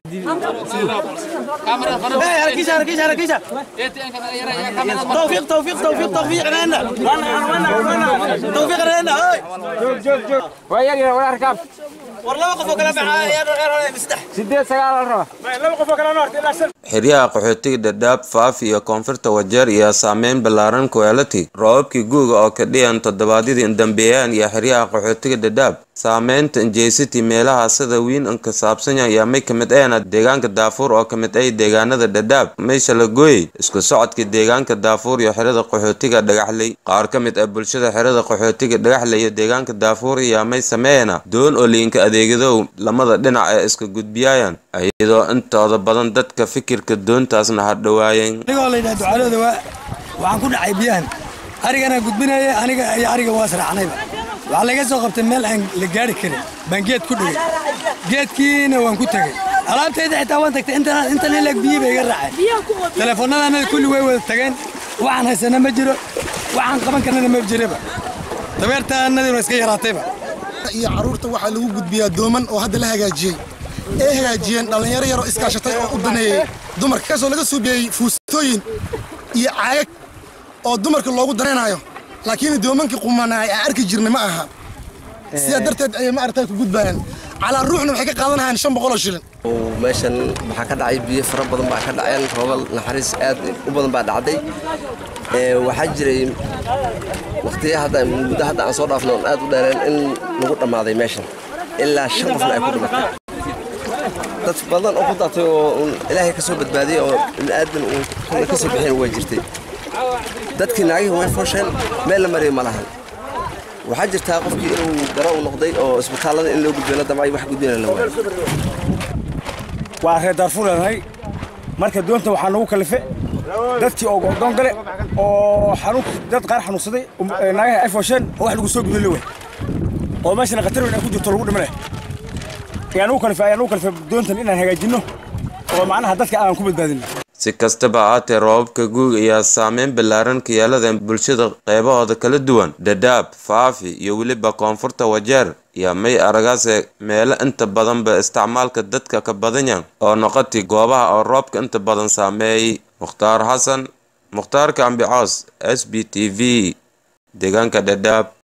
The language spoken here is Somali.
توفيق توفيق توفيق توفيق لنا توفيق لنا ويا ولا ركاب والله وقفوا كلام معايا يا مستح sideed sagaal la raba xeryaha qaxootiga dhadhaab faaf iyo koonfurta wajeer iyo saameyn ballaaran kuelati roobabkii guuga oo ka dhiyan toddobaadyadii dambeeyaan iyo xeryaha qaxootiga dhadhaab saameynta injeysity meelaha sida wiin ka saabsanya ayaa may ka mid ahna deegaanka daafuur oo ka mid ah deegaanada dhadhaab meesha la gooyey isku socodka deegaanka daafuur iyo xerada qaxootiga dhagaxley qaar ka mid ah bulshada xerada qaxootiga dhagaxley iyo deegaanka daafuur ayaa may sameeyana doon oo liinka adeegadow lamada dhinac ee iska gudbiyayaan iyadoo intooda badan dadka fikirka doontaasna hadhowaayeen anigoo la yidhaha ducaalooda waa waxaan ku dhacay biyahan arigana gudbinaya aniga iyo ariga waa israacnayba waxaa laga soo qabtay meel aan la gaari karin baan geed ku dhigay geedkiina waan ku tegey alaabtayda xitaa waan tagtay intan intan ilag biyi bay iga raaceen teleefoonnadanada kulli way wada tageen waxaan haysana ma jiro waxaan qaban karnana ma jiraba dabeertaanadina iska yaraatayba iyo caruurta waxaa lagu gudbiyaa dooman oo hadda la hagaajiyey ee hagaajiyeen dhallinyaro yaroo iskaashatay oo u daneeyey dumarka kaasoo laga suubeeyey fuustooyin iyo caagag oo dumarka loogu danaynayo laakiin doomankii qumanaa aan arki jirnay ma aha sidaa darteed ayay ma aragtaa ku gudbayaan calaa ruuxna waxay ka qaadanayaan shan boqoloo shilin meeshan waxaa ka dhacay biyo fara badan baa ka dhaceen roobal naxariis aad u badan baa dhacday waxaa jiray waqtiya hadda muddo hadda aan soo dhaafno aad u dheereen in lagu dhammaaday meeshan ilaa shan qofna ay ku dhimatay dad badan oo ku daatay oo ilaahay ka soo badbaadiyey oo bini'aadan uu kolle ka soo bixin way jirtay dadkii naagihii way foosheen meel la mariyo ma lahan waxaa jirtaa qofkii inuu daro u noqday oo isbitaallada in loo gudbiyo la damcay wax gudbina la waayo waa reer daarfuuranahay marka doonta waxaa nagu kalife dadkii oo go'doon gale oo xanuun dad qaar xanuunsaday naagaha ay foosheen oo wax lagu soo gudbin la wey oo meeshana khatar weyn ay ku jirto lagu dhimane ayaa nagu kalife ayaa nagu kalife doontan inaan hagaajinno oo macnaha dadka aan ku badbaadino si kastaba ahaatee roobabka guug ayaa saameyn ballaaran ka yeeladeen bulshada qeybahooda kala duwan dhadhaab faafi iyo weliba koonfurta wajeer iyo may aragaase meelo inta badanba isticmaalka dadka ka badanyan oo noqotay goobaha oo roobka inta badan saameeyey mukhtaar xasan mukhtaarka ambicoos s b t v deegaanka dhadhaab